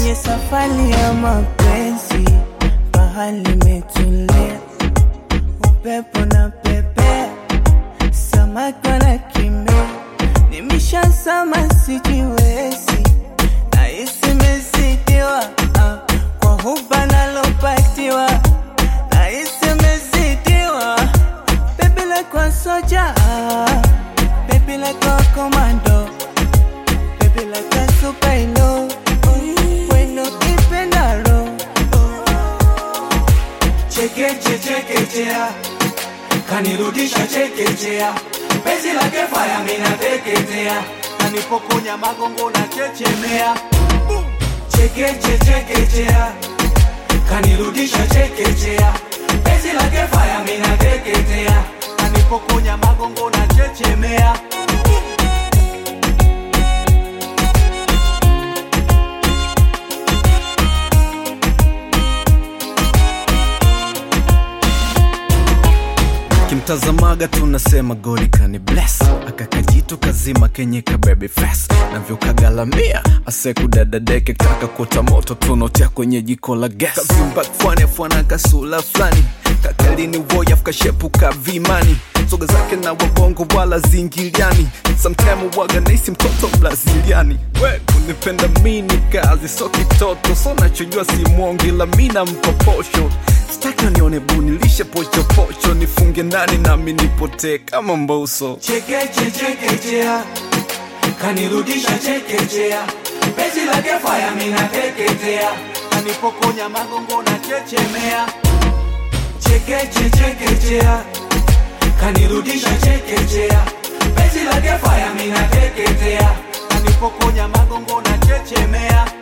kwenye safari ya mapenzi, bahari imetulia, upepo na pepe, samaki wanakimbia, nimeshazama sijiwezi, nahisi mezidiwa ah, kwa huba nalopatiwa, nahisi mezidiwa, baby like a soldier, ah, baby like a commando, baby like a superhero, when no ipendaro, chekeche chekechea kanirudisha chekechea penzi lake faya minateketea kanipokonya magongo na chechemea chekeche chekechea kanirudisha chekechea penzi lake faya minateketea kanipokonya magongo na chechemea kimtazamaga tunasema goli kani bless akakajitu kazima kenye kabebe fest navyokagalamia asekudadadeke taka kota moto tunotea kwenye jiko la gas kavimba fwane fwana kasula fulani kakalini woyaf kashepuka vimani soga zake na wabongo wala zingiliani samtime waga naisi mtoto braziliani we kunipenda mini kazi so kitoto so nachojua si mwongi la mina mpoposho staki nione bunilishe pochopocho nifunge ndani nami nipotee kama mboso chekeche chekechea kanirudisha chekechea penzi lake faya minateketea kanipokonya magongo na chechemea chekeche chekechea kanirudisha chekechea penzi lake faya minateketea kanipokonya magongo na chechemea